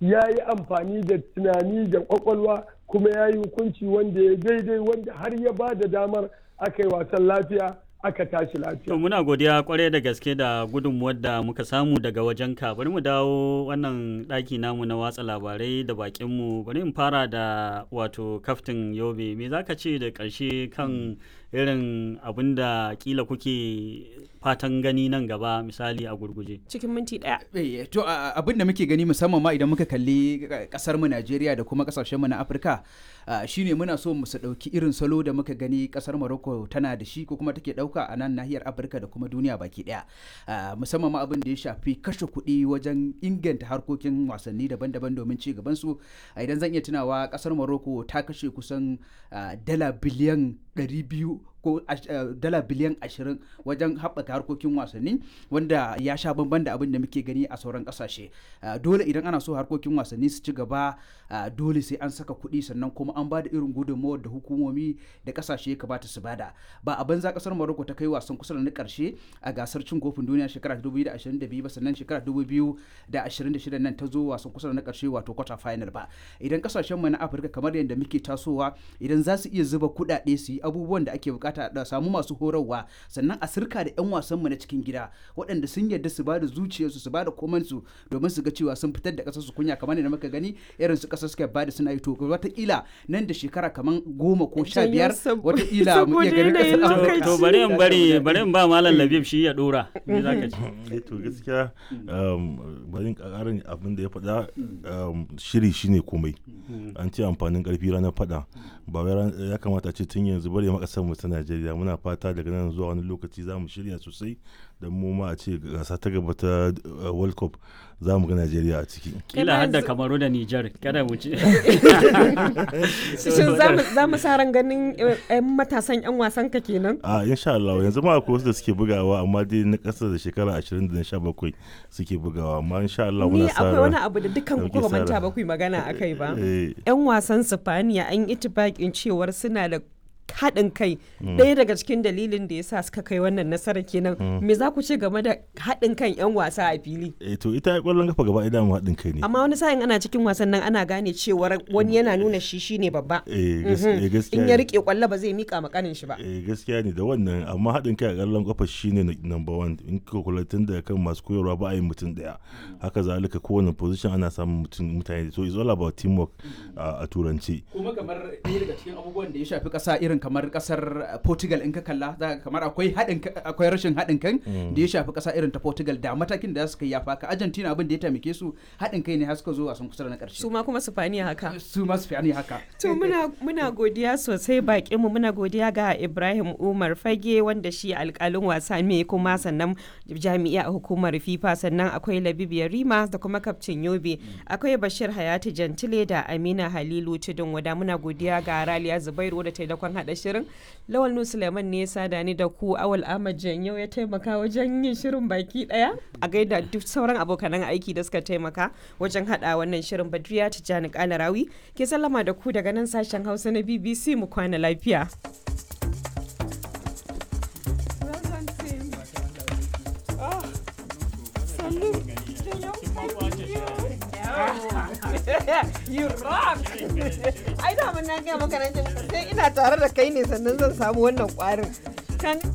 ya yi amfani da tunani da kwakwalwa kuma ya yi hukunci wanda ya daidai wanda har ya ba da damar aka yi wasan lafiya aka tashi lafiya. To muna godiya kwarai da gaske da gudunmuwar da muka samu daga wajen ka bari mu dawo wannan ɗaki namu na watsa labarai da bakinmu bari in fara da wato kaftin yobe me zaka ce da ƙarshe kan irin abin da kila kuke fatan gani nan gaba misali a gurguje cikin minti ɗaya. Eh, to a- abin da muke gani musamman ma idan muka kalli kasar mu Najeriya da kuma kasashen mu na Afirka ah, shine muna so mu su dauki irin salo da muka gani kasar Morocco tana da shi ko kuma take dauka a nan nahiyar Afirka da kuma duniya baki daya Ah, musamman ma abin da ya shafi kashe kuɗi wajen inganta harkokin wasanni daban-daban domin ci gaban su Ah, idan zan iya tunawa kasar Morocco ta kashe kusan ah, dala biliyan 200 ko ash- eh, dala biliyan 20 wajen haɓaka harkokin wasanni wanda ya sha bamban da abin da muke gani a sauran ƙasashe Ah, dole idan ana so harkokin wasanni su ci gaba ah, dole sai an saka kuɗi sannan kuma an ba da irin gudunmawar da hukumomi da ƙasashe ya kamata su bada ba a banza ƙasar Morocco ta kai wasan kusa da na ƙarshe a gasar cin kofin duniya shekara 2022 ba sannan shekara 2026 nan ta zo wasan kusa da na ƙarshe wato quarter final ba idan ƙasashen mu na Afirka kamar yadda muke tasowa idan za su iya zuba kuɗaɗe su yi abubuwan da ake bukata da samu masu horarwa sannan a sirka da 'yan wasan mu na cikin gida waɗanda sun yarda su ba da zuciyarsu su ba da komansu domin su ga cewa sun fitar da ƙasar su kunya kamar yadda muka gani irin su ƙasar suka ba da suna yi to wataƙila nan da shekara kamar goma ko sha biyar wataƙila mu iya ganin ƙasar Saboda Afirka. yanayin to bari in bari bari in ba malam labib shi ya dora me zaka ce Eh, to gaskiya um, bari in ƙarin abin da ya faɗa um, shiri shine komai an ce amfanin ƙarfi ranar faɗa ba wai ran- ya kamata ce tun yanzu bari ma ƙasar mu ta Najeriya muna fata daga nan zuwa wani lokaci za mu shirya sosai da mu ma a ce gasa ta gaba ta uh, World Cup za mu ga Najeriya a ciki kila har da kamaru da nijar kada mu ce Shin za mu- za mu sa ran ganin eh, 'yan matasan 'yan wasan ka kenan? a insha Allah yanzu ma akwai wasu da suke bugawa amma dai na ƙasa da shekara 20 da na 17 suke bugawa amma insha Allah Ni muna sa akwai wani ran- abu da dukkan ku Dauke ba manta sa ba ku yi magana a kai ba. eh, 'Yan wasan Sifaniya an yi itibakin cewar suna da haɗin kai ɗaya daga cikin dalilin da ya sa suka kai wannan nasara kenan me za ku ce game da haɗin kan 'yan wasa a fili eh, to ita ƙwallon kafa gaba ɗaya mu haɗin kai ne amma wani sa'in ana cikin wasan nan ana gane cewar wani yana nuna shi shine babba eh, gas- eh, gaskiya in ya ne. rike kwallo ba zai mika makanin shi ba eh gaskiya ne da wannan amma haɗin kai a ƙallon ƙafa shine na- number one in ka kula tun da kan masu koyarwa ba a yin mutum ɗaya haka zalika kowane position ana samun mutum mutane so it's all about teamwork a a turanci kuma kamar ɗaya daga cikin abubuwan da ya shafi ƙasa irin kamar ƙasar uh, Portugal in ka kalla za ka kamar akwai haɗin ka- akwai rashin haɗin kan da ya shafi ƙasa irin ta Portugal da matakin da suka yi ya faka Argentina abin da ya taimake su haɗin kai ne har suka zo wasan kusa da na ƙarshe su ma kuma Sifaniya haka su ma su fi haka To muna, muna godiya sosai bakinmu muna godiya ga Ibrahim Umar Fage wanda shi alkalin wasa ne kuma sannan jami'a a hukumar FIFA sannan akwai Labib Yarima da kuma kaftin Yobe akwai Bashir Hayati Jantile da Amina Halilu Tudun wada muna godiya ga Raliya Zubairu da taimakon hada shirin Lawal Nu Suleiman ne ya sada ni da ku Awal Ahmad Janyo ya taimaka wajen yin shirin baki daya a gaida duk sauran abokanan aiki da suka taimaka wajen hada wannan shirin Badriya Tijjani Kalarawi ke sallama da ku daga nan sashen Hausa na BBC mu kwana lafiya. You rock! Ai da mun na ga maka nan sai ina tare da kai ne sannan zan samu wannan kwarin. Kan